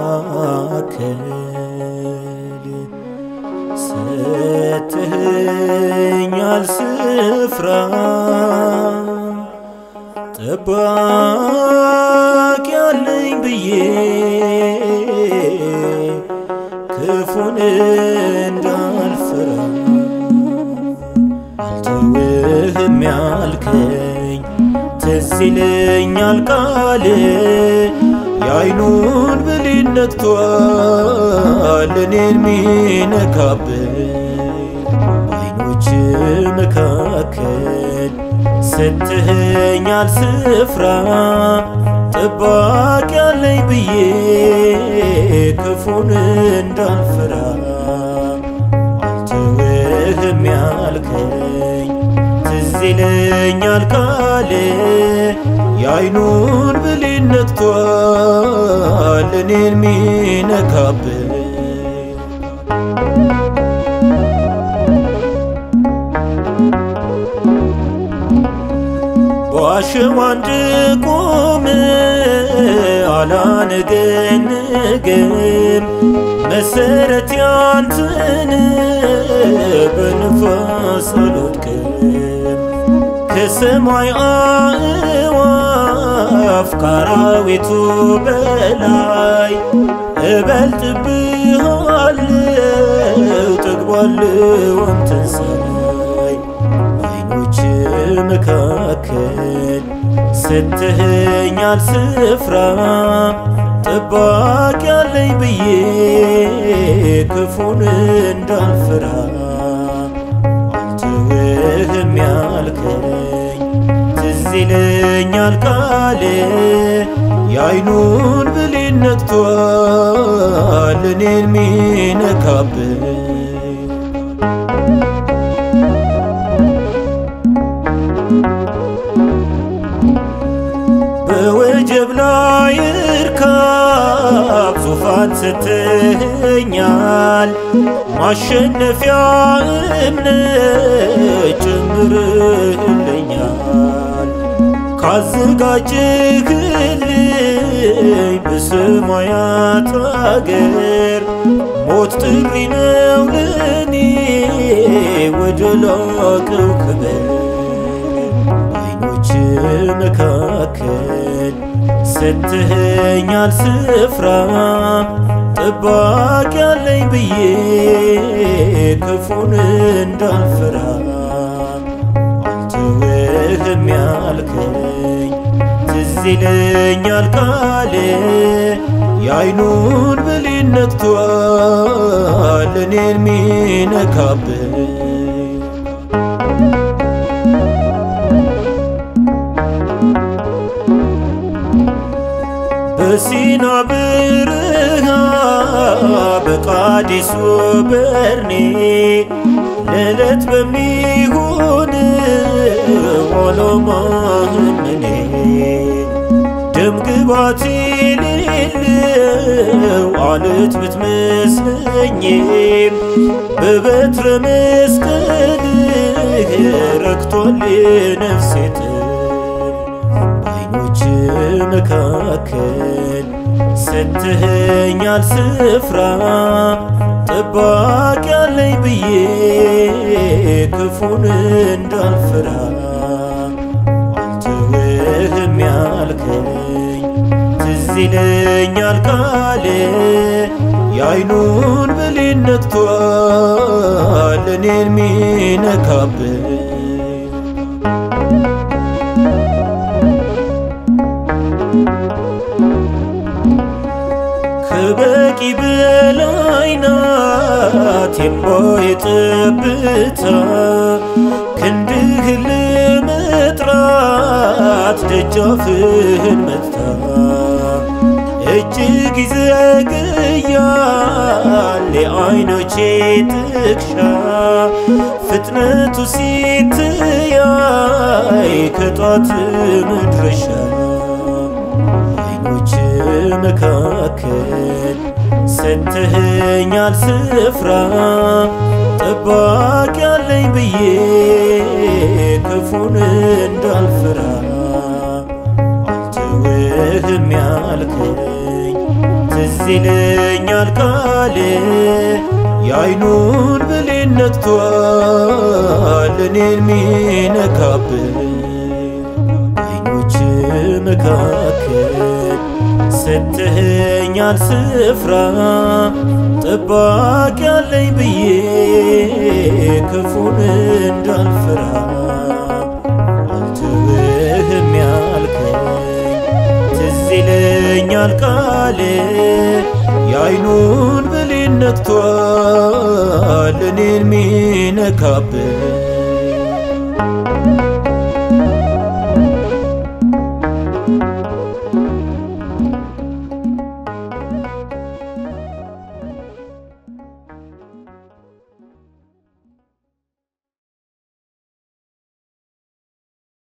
መካከል ሰጥኸኛል ስፍራ ጠባቂ ያለኝ ብዬ ክፉን እንዳልፈራ አልተውህም ያልከኝ ትዝ ይለኛል ቃል የአይኑን ብሌን ነክቷል እኔን ሚነካብኝ በአይኖች መካከል ሰጥኸኛል ስፍራ ጠባቂ ያለኝ ብዬ ክፉን እንዳልፈራ አልተውህም ያልከኝ ትዝ ይለኛል ቃል የአይኑን ብሌን ነክቷል እኔን ሚነካብኝ በዋሸዋ እንድቆም አላነገንግም መሰረት ያንተን በንፋስ አልወድቅም ከሰማይ አእዋፍ ከአራዊቱ በላይ እበልጥብሃለው ጠግባለው አንተን ሳይ በዓይኖች መካከል ሰጥኸኛል ስፍራ ጠባቂ ያለኝ ብዬ ክፉን እንዳልፈራ አልተውህም ያልከኝ ትዝ ይለኛል ቃል የአይኑን ብሌን ነክቷል እኔን ሚነካብኝ በወጀብ ላይ እርካብ ዙፋን ሰጥኸኛል ማሸነፊያ እምነት ጨምርህልኛል ካዘጋጀህልኝ በሰማያት አገር ሞት ጥሪ ነው ለኔ ወደ ላቀው ክብር በዓይኖች መካከል ሰጥኸኛል ስፍራ ጠባቂ ያለኝ ብዬ ክፉን እንዳልፈራ አልተውህም ያልከኝ ትዝ ይለኛል ቃል የአይኑን ብሌን ነክቷል እኔን ሚነካብኝ በሲና በረሃ በቃዴስ በርኔ ለዕለት በሚሆን ዓላማህን እኔ ደም ግባት የሌለው አለት ብትመስለኝም በበትረ መስቀልህ ረክቷል የነፍሴ በዓይኖች መካከል ሰጥኸኛል ስፍራ ጠባቂ ያለኝ ብዬ ክፉን እንዳልፈራ አልተውህም ያልከኝ ትዝ ይለኛል ቃል የአይኑን ብሌን ነክቷል እኔን ሚነካብኝ ከበቂ በላይ ናት የእምባዬ ጠብታ ክንድህን ለመጥራት ደጃፍህን መታ እጅግ ይዘገያል የዓይኖቼ ጥቅሻ ፍጥነቱ ሲትያይ ከጧት መድረሻ በዓይኖች መካከል ሰጥኸኛል ስፍራ ጠባቂ ያለኝ ብዬ ክፉን እንዳልፈራ አልተውህም ያልከኝ ትዝ ይለኛል ቃል የአይኑን ብሌን ነክቷል እኔን ሚነካብን አይኖች መካከል ሰጥተኸኛል ስፍራ ጠባቂ ያለኝ ብዬ ክፉን እንዳልፈራ አልተውህም ያልከኝ ትዝ ይለኛል ቃል የአይኑን ብሌን ነክቷል እኔን ሚነካብን